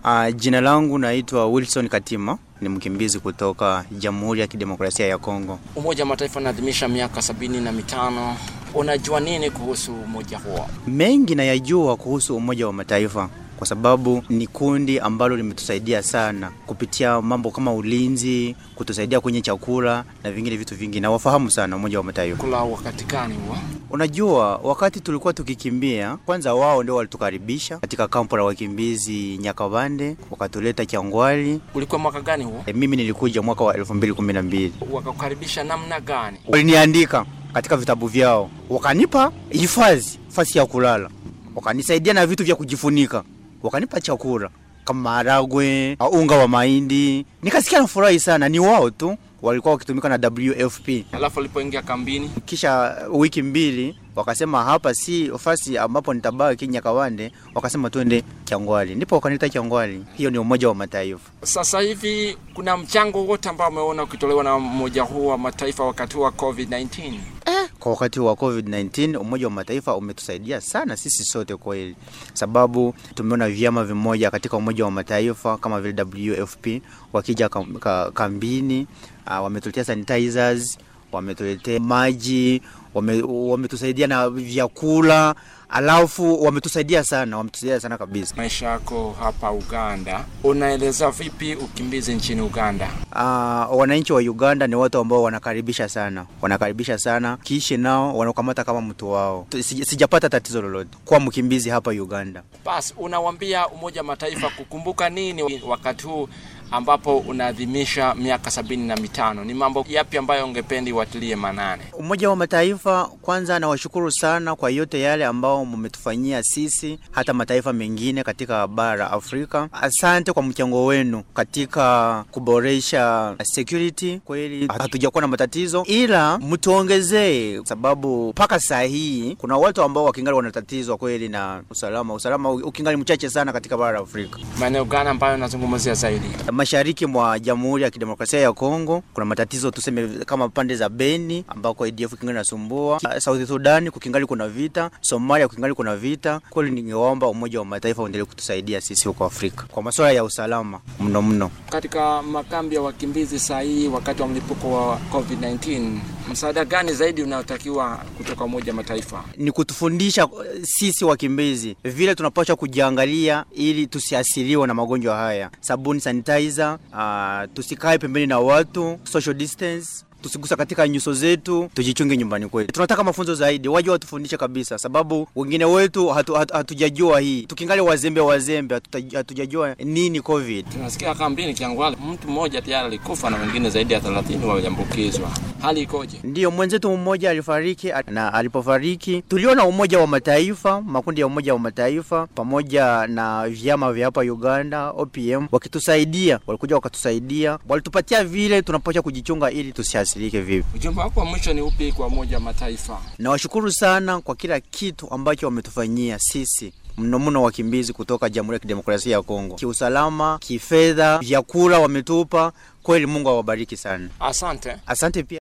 Uh, jina langu naitwa Wilson Katima, ni mkimbizi kutoka Jamhuri ya Kidemokrasia ya Kongo. Umoja wa Mataifa unaadhimisha miaka sabini na mitano. Unajua nini kuhusu umoja huo? Mengi nayajua kuhusu Umoja wa Mataifa kwa sababu ni kundi ambalo limetusaidia sana kupitia mambo kama ulinzi, kutusaidia kwenye chakula na vingine vitu vingi, na wafahamu sana Umoja wa Mataifa. Kula wakati gani huo? Unajua, wakati tulikuwa tukikimbia, kwanza wao ndio walitukaribisha katika kampo la wakimbizi Nyakabande, wakatuleta Kyangwali. Ulikuwa mwaka gani huo? E, mimi nilikuja mwaka wa 2012. Wakakukaribisha namna gani? Waliniandika katika vitabu vyao, wakanipa hifadhi, fasi ya kulala, wakanisaidia na vitu vya kujifunika, wakanipa chakula kama maharagwe, unga wa mahindi. Nikasikia nafurahi sana, ni wao tu walikuwa wakitumika na WFP. Alafu ulipoingia kambini, Kisha wiki mbili wakasema hapa si ofasi ambapo nitabaki Nyakawande, wakasema twende Kyangwali, ndipo wakanita Kyangwali. Hiyo ni Umoja wa Mataifa. sasa hivi kuna mchango wote ambao umeona ukitolewa na umoja huu wa mataifa wakati wa COVID-19? Kwa wakati wa COVID-19 Umoja wa Mataifa umetusaidia sana sisi sote kweli, sababu tumeona vyama vimoja katika Umoja wa Mataifa kama vile WFP wakija kam, ka, kambini uh, wametuletea sanitizers, wametuletea maji, wame- wametusaidia na vyakula, alafu wametusaidia sana, wametusaidia sana kabisa. Maisha yako hapa Uganda, unaeleza vipi ukimbizi nchini Uganda? Uh, wananchi wa Uganda ni watu ambao wanakaribisha sana, wanakaribisha sana, kiishi nao wanakamata kama mtu wao. Tu- sija- Sijapata tatizo lolote kuwa mkimbizi hapa Uganda. Basi unawambia Umoja wa Mataifa kukumbuka nini wakati huu ambapo unaadhimisha miaka sabini na mitano? Ni mambo yapi ambayo ungependi watilie manane? Umoja wa Mataifa, kwanza nawashukuru sana kwa yote yale ambao mmetufanyia sisi, hata mataifa mengine katika bara la Afrika. Asante kwa mchango wenu katika kuboresha security. Kweli hatujakuwa na matatizo, ila mtuongezee, sababu mpaka saa hii kuna watu ambao wakingali wanatatizwa kweli na usalama. Usalama ukingali mchache sana katika bara la Afrika. Maeneo gani ambayo nazungumzia zaidi? Mashariki mwa Jamhuri ya Kidemokrasia ya Kongo kuna matatizo tuseme kama pande za Beni ambako ADF kingali nasumbua. South Sudan kukingali kuna vita, Somalia kukingali kuna vita. Kweli ningeomba Umoja wa Mataifa uendelee kutusaidia sisi huko Afrika kwa masuala ya usalama mno mno. Katika makambi ya wakimbizi saa hii wakati wa mlipuko wa COVID-19, msaada gani zaidi unaotakiwa kutoka Umoja wa Mataifa? Ni kutufundisha eh, sisi wakimbizi vile tunapaswa kujiangalia ili tusiasiriwe na magonjwa haya. Sabuni, sanitizer, uh, tusikae pembeni na watu, social distance tusigusa katika nyuso zetu, tujichunge nyumbani kwetu. Tunataka mafunzo zaidi, waje watufundishe kabisa, sababu wengine wetu hatu, hatu, hatujajua hii, tukingali wazembe wazembe, hatuta- hatujajua nini COVID. Tunasikia kambini Kiangwale mtu mmoja tayari alikufa na wengine zaidi ya 30 waliambukizwa. Hali ikoje? Ndiyo, mwenzetu mmoja alifariki, na alipofariki tuliona Umoja wa Mataifa, makundi ya Umoja wa Mataifa pamoja na vyama vya hapa Uganda, OPM wakitusaidia, walikuja wakatusaidia, walitupatia vile tunapaswa kujichunga ili tusiathirike vipi. Ujumbe wako wa mwisho ni upi kwa Umoja wa Mataifa? Nawashukuru sana kwa kila kitu ambacho wametufanyia sisi mno mno wakimbizi kutoka Jamhuri ya Kidemokrasia ya Kongo, kiusalama, kifedha, vyakula wametupa. Kweli Mungu awabariki sana, Asante. asante pia.